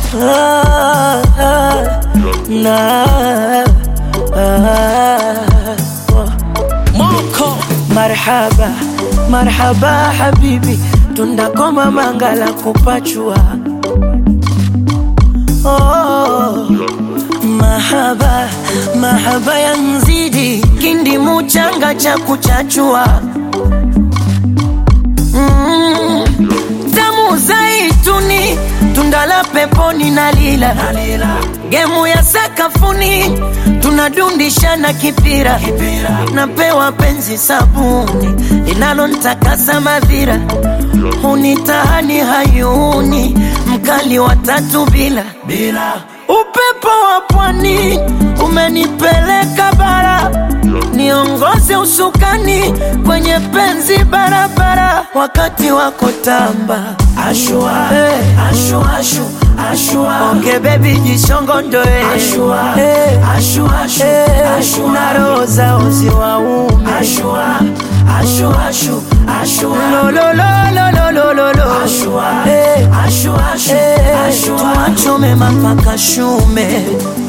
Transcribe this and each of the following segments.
ah, ah, na ah, oh. Moko Marhaba, marhaba habibi, tundakoma mangala kupachua. Oh, mahaba, mahaba ya nzidi, kindi muchanga cha kuchachua. Mm, tamu zaituni, tunda la peponi na lila, gemu ya sakafuni, tunadundishana kipira, napewa penzi sabuni linalontakasa madhira, hunitahani hayuni, mkali wa tatu bila bila upepo wa pwani umenipeleka bara, niongoze usukani kwenye penzi barabara, wakati wako tamba ashua, hey. ashua, ashu, ashua. Onge baby jishongondoe ashua, hey. ashua, ashu, hey. ashua. na roho za uzi wa ume ashua, ashua, ashu, ashua. lo lo lo lo lo lo lo lo ashua, hey. ashua, ashu, hey. ashua. tuachome mapaka shume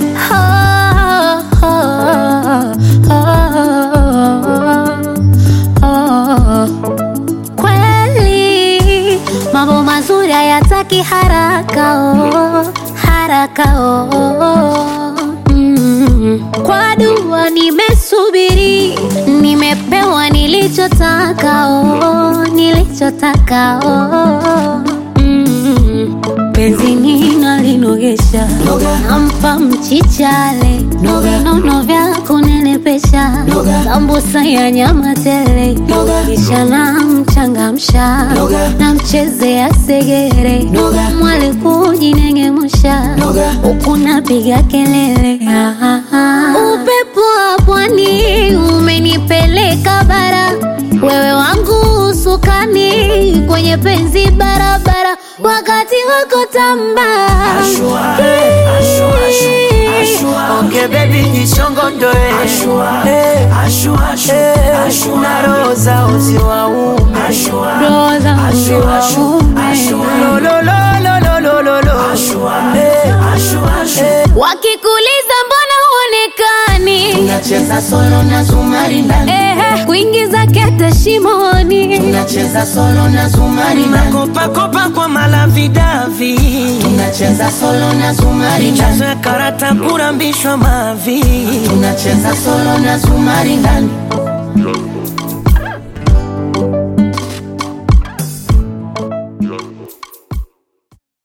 Kweli mambo mazuri hayataki haraka oh, haraka oh. Mm. Kwa dua nimesubiri, nimepewa nilichotaka oh, nilichotaka oh. Mm. Penzi nina linogesha, nampa mchichale, nono vya kunenepesha, sambusa ya nyama tele, kisha namchangamsha, namchezea segere, mwali kujinengemusha, huku napiga kelele. Ah, ah, ah. Upepo wa pwani umenipeleka bara, wewe wangu usukani kwenye penzi barabara, wakati wako tamba Ashua, hey, ashua, ashu, ashua. Onge baby jishongondoe ashua, hey, ashua, ashu, ashua. na roho za uzi wa ume ashua, Roho za uzi ashua, wa ashu, ume. ashua. lo lo lo lo lo lo lo lo ashua, hey, ashua, ashu. wakikuliza mbona huonekani Tunacheza solo na zumari ndani, Ehe, kuingiza kete shimoni tunacheza solo na zumari ndani, Kopa kopa kwa malavidavi tunacheza solo na zumari ndani, Michezo ya karata kurambishwa mavi tunacheza solo na zumari ndani,